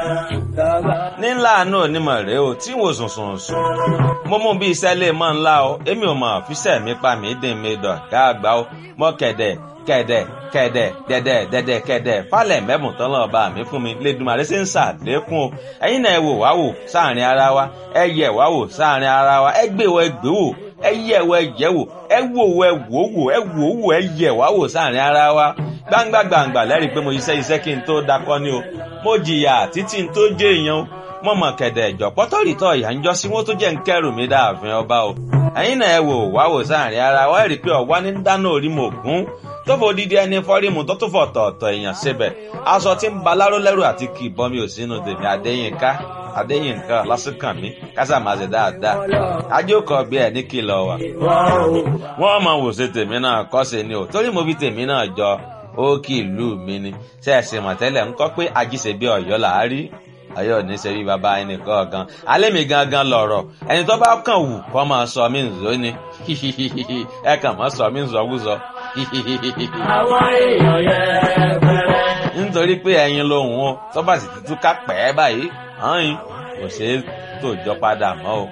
nílà àánú onímọ̀ rèé o tí wò sùn sùn sùn mo mú bí iṣẹ́ lè mọ́ ńlá o èmi ò mọ̀ fíṣẹ́ mi pa mí dín mi dọ̀ ká àgbà o mọ́ kẹ̀dẹ̀ kẹ̀dẹ̀ kẹ̀dẹ̀ dẹ̀dẹ̀ dẹ̀dẹ̀ kẹ̀dẹ̀ falẹ̀ mẹ́bùn tán lọ́ọ́ bá mi fún mi lẹ́dùnmarè ṣe ń ṣàlékún o ẹ̀yin náà ẹ wò wá wò sáàrin ara wa ẹ yẹ̀ wá wò sáàrin ara wa ẹ gbé wọ ẹ gbé wò ẹ yẹ̀ wọ ẹ yẹ̀ wò ẹ wò wọ ẹ wò wò ẹ wò wò ẹ yẹ̀ wá wò sáàrin ara wa gbangba gbangba lẹ́rìí pé mo iṣẹ́ iṣẹ́ kí n tó dakọ́ ni o mo jìyà títí n tó jẹ́ èèyàn o mo mọ̀ kẹ̀dẹ̀ ìjọ pọ́tọ́rìtọ́ ìyá ń jọ sí wọ́n tó jẹ́ ń kẹ́rù mi dáàfin ọba o ẹ̀yin náà ẹ wò wá wò sáàrin ara wa ẹ rí i pé ọ̀wá ní dáná orí mo gún tó fò dídí ẹni fọ́rímù tó tún fọ̀ tọ̀ọ̀tọ̀ èèyàn síbẹ̀ aṣọ tí ń ba láró lẹ́rù àti kì í bọ́ mi ò sínú tèmi adéyínká adéyínká lásìkàn mi kásà máa ṣe dáadáa ajókòó bí ẹ ní kìlọ̀ wà. wọ́n mọ̀ wò ṣe tèmi náà kọ́ ṣe ni o torí mo fi tèmi náà jọ ó kì í lù mí ni ṣe é ṣe mọ̀tẹ́lẹ̀ ń kọ́ pé ajíṣe bí ọ̀yọ́ là á rí ọ̀yọ́ ní ṣe bí baba ẹnì kọ̀ọ̀kan alẹ́ mi gangan lọ̀rọ̀ ẹni tó bá kàn wù kọ́ máa sọ mí nzó ni ẹ kàn máa sọ mí nzọ́wúzọ́ àwọn èèyàn yẹpẹrẹ. nítorí pé ẹyin lòun o tó bá sì ti túká pẹ́ báyìí hàn yín kò ṣeé tòjọ́ padà mọ́ o.